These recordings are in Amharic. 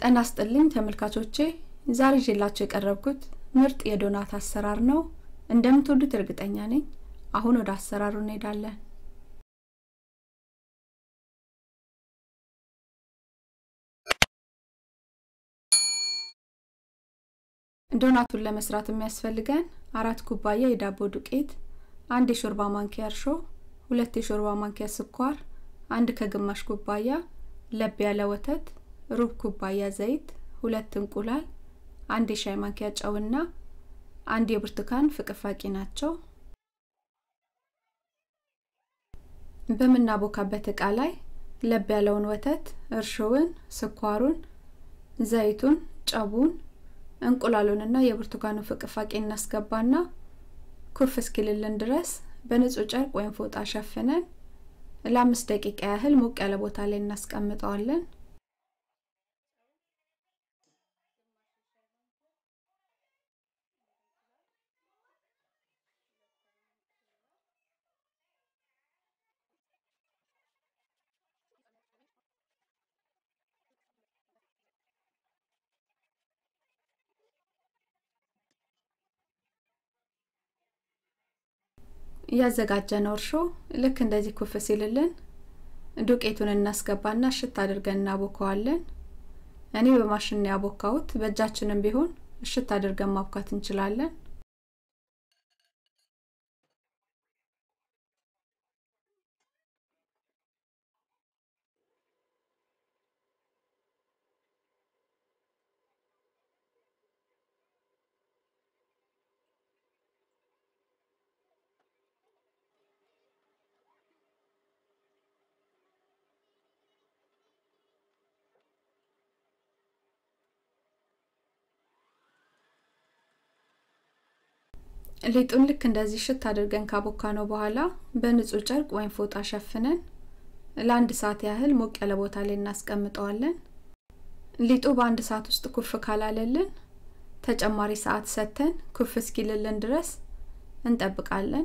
ጤና ይስጥልኝ ተመልካቾቼ ዛሬ ይዤላችሁ የቀረብኩት ምርጥ የዶናት አሰራር ነው። እንደምትወዱት እርግጠኛ ነኝ። አሁን ወደ አሰራሩ እንሄዳለን። ዶናቱን ለመስራት የሚያስፈልገን አራት ኩባያ የዳቦ ዱቄት፣ አንድ የሾርባ ማንኪያ እርሾ፣ ሁለት የሾርባ ማንኪያ ስኳር፣ አንድ ከግማሽ ኩባያ ለብ ያለ ወተት፣ ሩብ ኩባያ ዘይት፣ ሁለት እንቁላል፣ አንድ የሻይ ማንኪያ ጨውና አንድ የብርቱካን ፍቅፋቂ ናቸው። በምናቦካበት እቃ ላይ ለብ ያለውን ወተት፣ እርሾውን፣ ስኳሩን፣ ዘይቱን፣ ጨቡን፣ እንቁላሉንና የብርቱካኑን ፍቅፋቂ እናስገባና ኩፍ እስኪልልን ድረስ በንጹህ ጨርቅ ወይም ፎጣ ሸፍነን ለአምስት ደቂቃ ያህል ሞቅ ያለ ቦታ ላይ እናስቀምጠዋለን። ያዘጋጀነው እርሾ ልክ እንደዚህ ኩፍ ሲልልን ዱቄቱን እናስገባና እሽት አድርገን እናቦከዋለን። እኔ በማሽን ያቦካሁት፣ በእጃችንም ቢሆን እሽት አድርገን ማብካት እንችላለን። ሊጡን ልክ እንደዚህ ሽት አድርገን ካቦካ ነው በኋላ በንጹህ ጨርቅ ወይም ፎጣ ሸፍነን ለአንድ ሰዓት ያህል ሞቅ ያለ ቦታ ላይ እናስቀምጠዋለን። ሊጡ በአንድ ሰዓት ውስጥ ኩፍ ካላለልን ተጨማሪ ሰዓት ሰተን ኩፍ እስኪልልን ድረስ እንጠብቃለን።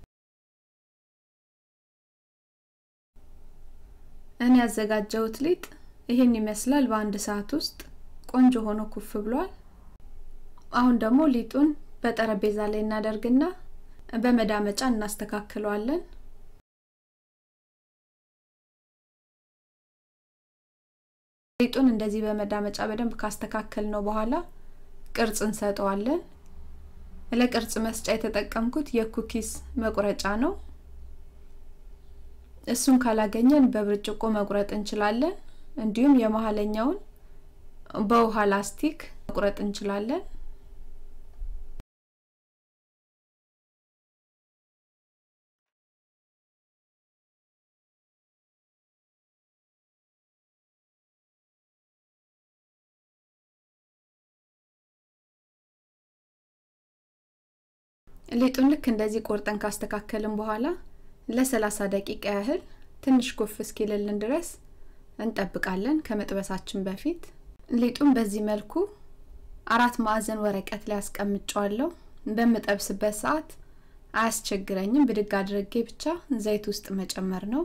እኔ ያዘጋጀሁት ሊጥ ይህን ይመስላል። በአንድ ሰዓት ውስጥ ቆንጆ ሆኖ ኩፍ ብሏል። አሁን ደግሞ ሊጡን በጠረጴዛ ላይ እናደርግና በመዳመጫ እናስተካክለዋለን። ሊጡን እንደዚህ በመዳመጫ በደንብ ካስተካከል ነው በኋላ ቅርጽ እንሰጠዋለን። ለቅርጽ መስጫ የተጠቀምኩት የኩኪስ መቁረጫ ነው። እሱን ካላገኘን በብርጭቆ መቁረጥ እንችላለን። እንዲሁም የመሀለኛውን በውሃ ላስቲክ መቁረጥ እንችላለን። ሊጡን ልክ እንደዚህ ቆርጠን ካስተካከልን በኋላ ለሰላሳ ደቂቃ ያህል ትንሽ ኩፍ እስኪልልን ድረስ እንጠብቃለን ከመጥበሳችን በፊት። ሊጡን በዚህ መልኩ አራት ማዕዘን ወረቀት ላይ አስቀምጫዋለሁ። በምጠብስበት ሰዓት አያስቸግረኝም። ብድግ አድርጌ ብቻ ዘይት ውስጥ መጨመር ነው።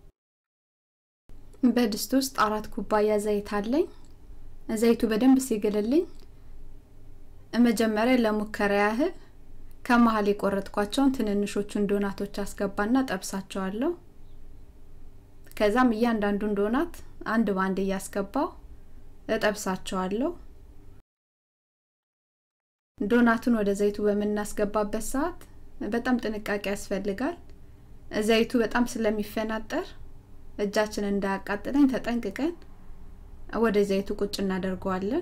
በድስት ውስጥ አራት ኩባያ ዘይት አለኝ። ዘይቱ በደንብ ሲግልልኝ መጀመሪያ ለሙከራ ያህል ከመሀል የቆረጥኳቸውን ትንንሾቹን ዶናቶች አስገባና ጠብሳቸዋለሁ። ከዛም እያንዳንዱን ዶናት አንድ ባንድ እያስገባው እጠብሳቸዋለሁ። ዶናቱን ወደ ዘይቱ በምናስገባበት ሰዓት በጣም ጥንቃቄ ያስፈልጋል። ዘይቱ በጣም ስለሚፈናጠር እጃችን እንዳያቃጥለኝ ተጠንቅቀን ወደ ዘይቱ ቁጭ እናደርገዋለን።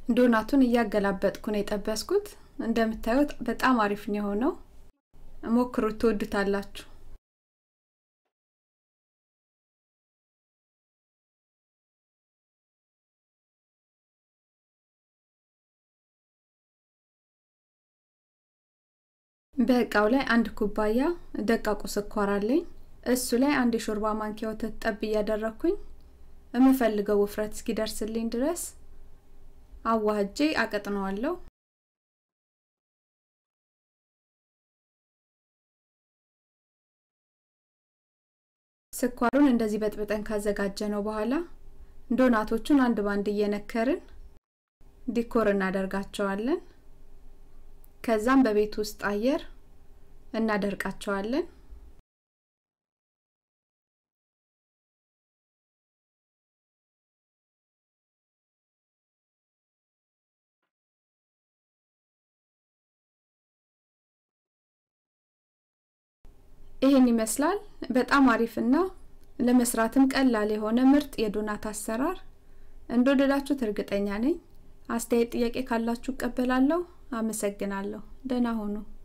ዶናቱን እያገላበጥኩ ነው የጠበስኩት እንደምታዩት በጣም አሪፍ ነው የሆነው ሞክሩት ትወዱታላችሁ በእቃው ላይ አንድ ኩባያ ደቃቁ ስኳር አለኝ እሱ ላይ አንድ የሾርባ ማንኪያ ወተት ጠብ እያደረግኩኝ የምፈልገው ውፍረት እስኪደርስልኝ ድረስ አዋህጄ አቀጥነዋለሁ ስኳሩን እንደዚህ በጥብጠን ካዘጋጀ ነው በኋላ ዶናቶቹን አንድ ባንድ እየነከርን ዲኮር እናደርጋቸዋለን ከዛም በቤት ውስጥ አየር እናደርቃቸዋለን ይህን ይመስላል በጣም አሪፍና ለመስራትም ቀላል የሆነ ምርጥ የዶናት አሰራር እንደወደዳችሁት እርግጠኛ ነኝ አስተያየት ጥያቄ ካላችሁ እቀበላለሁ አመሰግናለሁ ደህና ሁኑ